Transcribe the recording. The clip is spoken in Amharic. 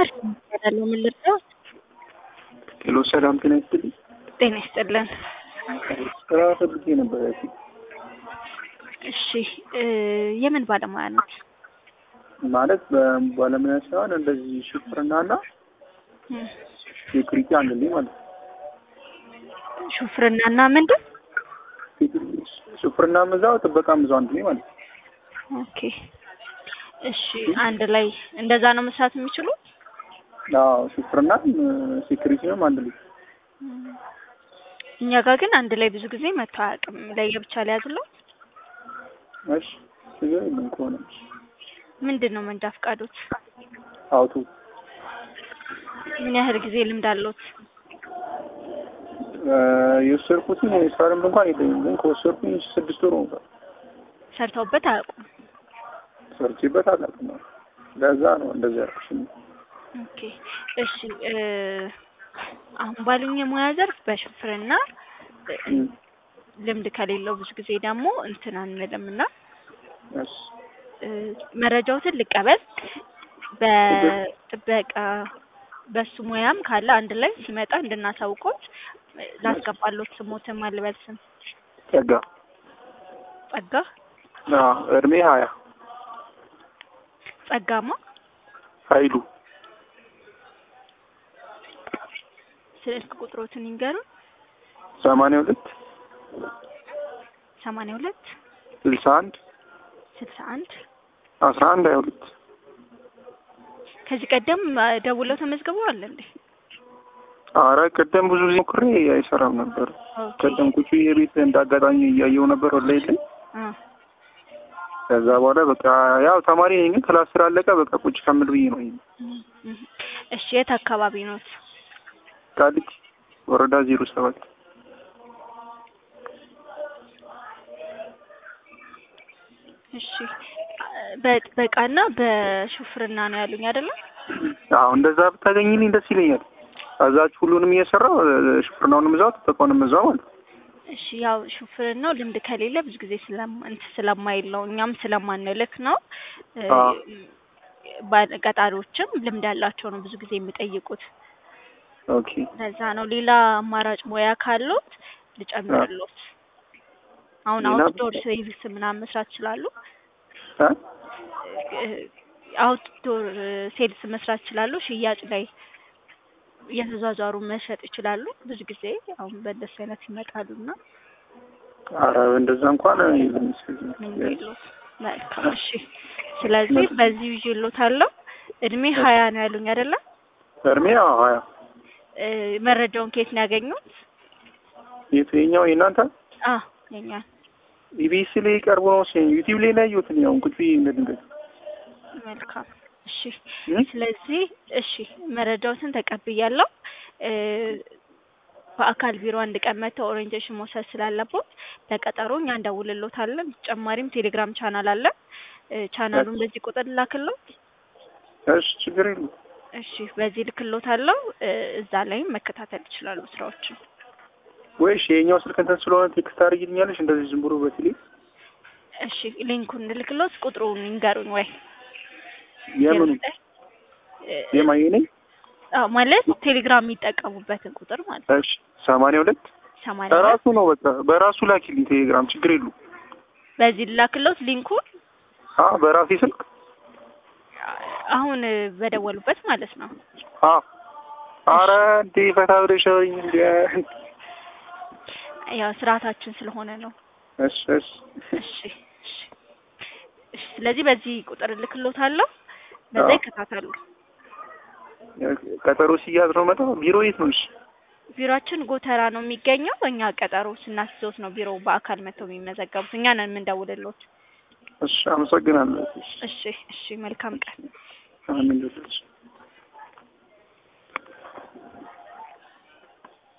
ያለው ምን ልርዳዎት? ሄሎ ሰላም ጤና ይስጥልኝ። ጤና ይስጥልን። ስራ ፈልጌ ነበር። ያቺ እሺ እ የምን ባለሙያ ነው? ማለት በባለሙያ ሳይሆን እንደዚህ ሹፍርናና እም፣ ሴኩሪቲ አንድ ላይ ማለት ነው። ሹፍርናና ምንድን? ሹፍርና ምዛው ጥበቃ ምዛው አንድ ላይ ማለት ነው። ኦኬ እሺ፣ አንድ ላይ እንደዛ ነው መስራት የሚችሉት? አዎ ሹፍርናም ሴኩሪቲንም አንድ ላይ እም፣ እኛ ጋር ግን አንድ ላይ ብዙ ጊዜ መጥቶ አያውቅም። ለየብቻ ሊያዝለው እሺ ችግር የለም ከሆነ ምንድን ነው መንጃ ፈቃዶት? አውቶ ምን ያህል ጊዜ ልምድ አለዎት? የወሰድኩትን የስራ ልምድ እንኳን የለኝም፣ ግን ከወሰድኩኝ ስድስት ወር ነው ሰርተውበት አያውቁም? ሰርቼበት አላውቅም። ለዛ ነው እንደዚህ ያልኩሽ። ኦኬ እሺ እ አሁን ባሉኝ የሙያ ዘርፍ በሹፍርና እ ልምድ ከሌለው ብዙ ጊዜ ደግሞ እንትን አንልም እና እሺ እ መረጃዎትን ልቀበል በጥበቃ በሱ ሙያም ካለ አንድ ላይ ሲመጣ እንድናሳውቆት እ ላስገባሎት ስሞትም አልበል ስም ጸጋ ጸጋ አዎ እድሜ ሀያ ጸጋማ ኃይሉ ስልክ ቁጥሮትን ይንገሩን ሰማንያ ሁለት ሰማንያ ሁለት ስልሳ አንድ ስልሳ አንድ አስራ አንድ ሀያ ሁለት ከዚህ ቀደም እ ደውለው ተመዝግበዋል እንዴ? አረ ቀደም ብዙ ጊዜ ሞክሬ አይሰራም ነበር። ኦኬ ቀደም ቁጭ ብዬ ቤት እንዳጋጣሚ እያየው ነበር ወላሂ ላይ አ ከዛ በኋላ በቃ ያው ተማሪ ነኝ፣ ግን ክላስ ስላለቀ በቃ ቁጭ ከምል ብዬ ነው። ይሄ እም፣ እም። እሺ የት አካባቢ ኖት? ቃሊቲ ወረዳ ዜሮ ሰባት እሺ በጥበቃና በሹፍርና ነው ያሉኝ አይደለም? አዎ እንደዛ ብታገኝልኝ ደስ ይለኛል። እዛች ሁሉንም እየሰራው ሹፍርናውንም እዛው ጥበቃውንም እዛው ማለት ነው። እሺ ያው ሹፍርናው ልምድ ከሌለ ብዙ ጊዜ ስለማ እንትን ስለማይል ነው እኛም ስለማንልክ ነው። እ አዎ። ባለ ቀጣሪዎችም ልምድ ያላቸው ነው ብዙ ጊዜ የሚጠይቁት። ኦኬ ለዛ ነው። ሌላ አማራጭ ሙያ ካሉት ልጨምርሎት። አሁን ሌላ አውትዶር ሰርቪስ ምናምን መስራት ይችላሉ። እ አውትዶር ሴልስ መስራት ይችላሉ። ሽያጭ ላይ እየተዟዟሩ መሸጥ ይችላሉ። ብዙ ጊዜ አሁን በእንደሱ አይነት ይመጣሉና ኧረ እንደዛ እንኳን የለም እስከዚህ ምን የለውም። መልካም እሺ። ስለዚህ በዚህ ይዤሎታለሁ። እድሜ ሀያ ነው ያሉኝ አይደለ? እድሜ አዎ ሀያ እ መረጃውን ከየት ነው ያገኙት? የትኛው የእናንተ አ የኛ ኢቢኤስ ላይ ቀርቦ ነው ሲ ዩቲዩብ ላይ ነው ያየሁት። ያው ቁጭ ብዬ እንደ ድንገት መልካም እሺ። እ? ስለዚህ እሺ መረጃዎትን ተቀብያለሁ። እ በአካል ቢሮ አንድ ቀን መጥተው ኦሪየንቴሽን መውሰድ ስላለቦት ለቀጠሮ እኛ እንደውልሎታለን። ተጨማሪም ቴሌግራም ቻናል አለ። እ ቻናሉን በዚህ ቁጥር ላክሎት። እሺ ችግር የለም። እሺ በዚህ ልክሎታለሁ። እ እዛ ላይም መከታተል ይችላሉ ስራዎችን። ወይሽ የኛው ስልክ እንትን ስለሆነ ቴክስት አድርጊልኛለሽ እንደዚህ ዝም ብሎ በቴሌ እሺ ሊንኩን ልክሎት ቁጥሩን ይንገሩኝ ወይ የምኑ እ የማየ ነኝ አዎ ማለት ቴሌግራም የሚጠቀሙበትን ቁጥር ማለት ነው። እሺ ሰማንያ ሁለት ሰማንያ በራሱ ነው በቃ በራሱ ላኪልኝ ቴሌግራም ችግር የለውም። በዚህ ልላክሎት ሊንኩን አ በራሴ ስልክ አሁን በደወሉበት ማለት ነው። አ አረ እንዴ ፈታ ብለሽ አውሪኝ እንዴ ያው ስርዓታችን ስለሆነ ነው። እሺ እሺ እሺ እሺ እሺ። ስለዚህ በዚህ ቁጥር ልክሎታለሁ። በዛ አዎ። ይከታተሉ። ቀጠሮ ሲያዝ ነው መጣ ቢሮ የት ነው? እሺ ቢሮአችን ጎተራ ነው የሚገኘው። እኛ ቀጠሮ ስናስይዞት ነው ቢሮ በአካል መጥተው የሚመዘገቡት። እኛ ነን የምንደውልሎት። እሺ አመሰግናለሁ። እሺ እሺ እሺ። መልካም ቀን። አሜን።